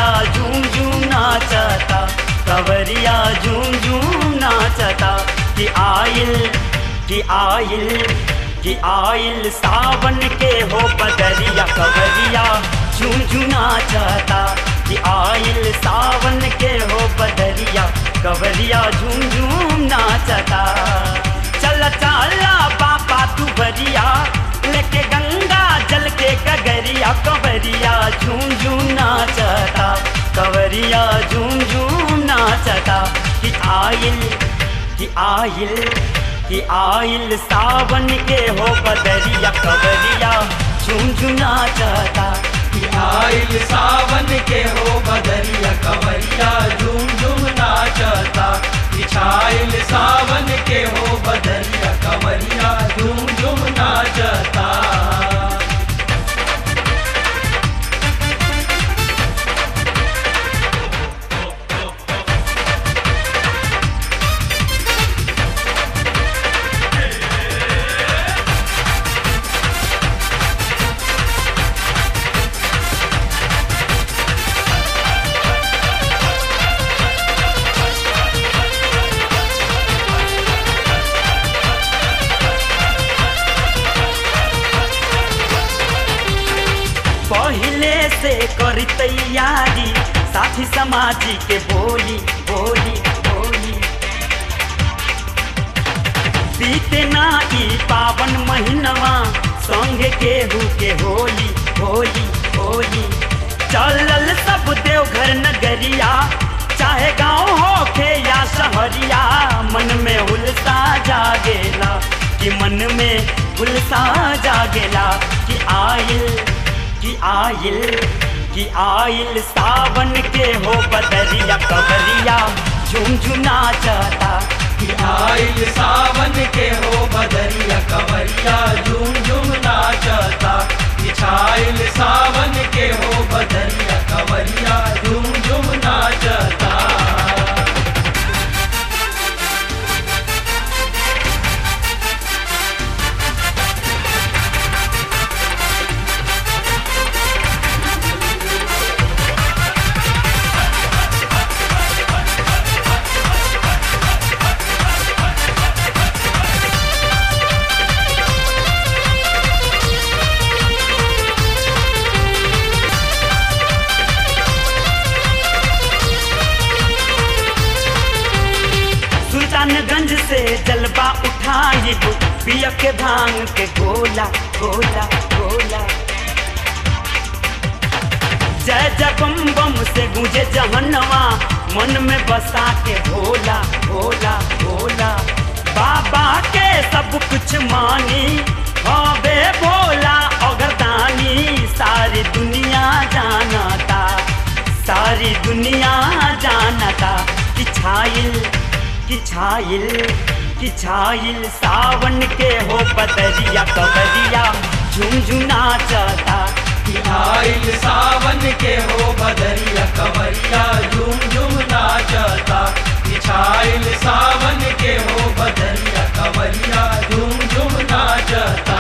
कवरिया झूम झूम नाचता कवरिया झूम झूम नाचता कि आइल कि आइल कि आइल सावन के हो बदरिया कवरिया झूम झूम नाचता कि आइल सावन के हो बदरिया कवरिया झूम झूम नाचता चल चाला पापा तू बरिया लेके गंगा जल के कगरिया कवरिया झूम झूम नाचता कवरिया झूम झूम नाचता कि आइल कि आइल कि आइल सावन के हो बदरिया कवरिया झूम झूम नाचता कि आइल सावन के हो बदरिया कवरिया झूम झूम नाचता बिछाइल सावन के हो बदरिया कवरिया झूम झूम नाचता पहले से कर तैयारी साथी समाजी के बोली बोली बोली बीते ना ई पावन महीनवा संग केहू के होली होली होली चलल सब देवघर नगरिया चाहे गांव होखे या शहरिया मन में उल्सा जागेला कि मन में उल्सा जागेला कि आइल कि आइल कि आइल सावन के हो बदरिया कवरिया झुमझुना चाहता कि आइल सावन के हो बदरिया कवरिया झूम झूम नाचता बिछाइल सावन के हो बदरिया कवरिया झूम झूम नाचता सुल्तानगंज से जलवा उठाइब पिया के भांग के गोला गोला गोला जय जय बम बम से गूंजे जहनवा मन में बसा के भोला भोला भोला बाबा के सब कुछ मानी हवे भोला अगरदानी सारी दुनिया जानता सारी दुनिया जानता कि छाइल कि छाइल कि छाइल सावन के हो बदरिया कबरिया झुमझुना चाहता कि आइल सावन के हो बदरिया कवरिया झूम झूम नाचता बिछाइल सावन के हो बदरिया कवरिया झूम झूम नाचता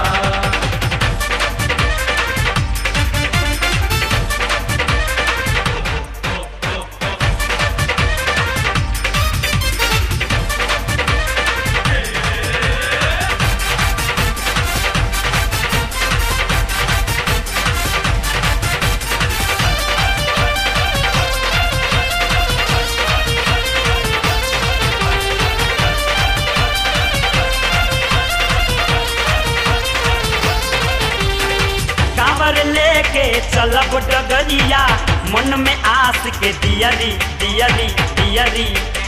कांवर लेके चलब डगरिया मन में आस के दियरी दियरी दियरी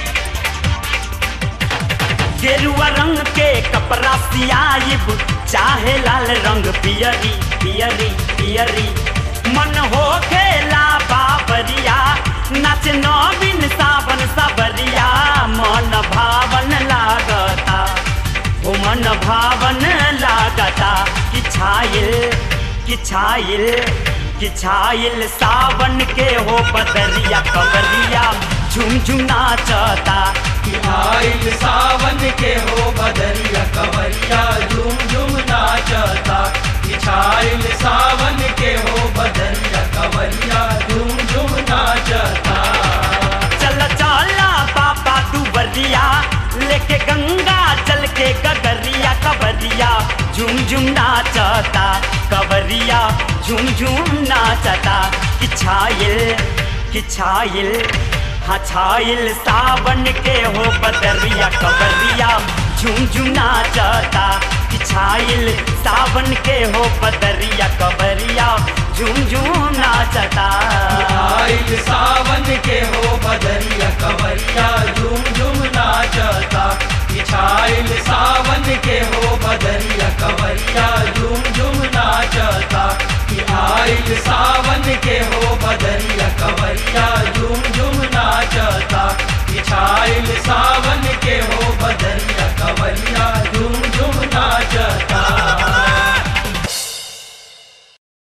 गेरुआ रंग के कपड़ा सियाइब चाहे लाल रंग पियरी पियरी पियरी मन हो खेला बाबरिया नाच नवीन सावन सबरिया मन भावन लागता ओ मन भावन लागता कि छाइल कि छाइल कि छाइल सावन के हो बदरिया कबरिया झुमझुना चाहता कि आइल सावन के हो बदरिया कवरिया झूम झूम नाचता बिछाइल सावन के हो बदरिया कवरिया झूम झूम झुम झुम नाचता कवरिया झुम झुम नाचता कि छाइल कि छाइल हाँ छाइल सावन के हो बदरिया कवरिया झुम झुम नाचता कि छाइल सावन के हो बदरिया कवरिया झुम झुम नाचता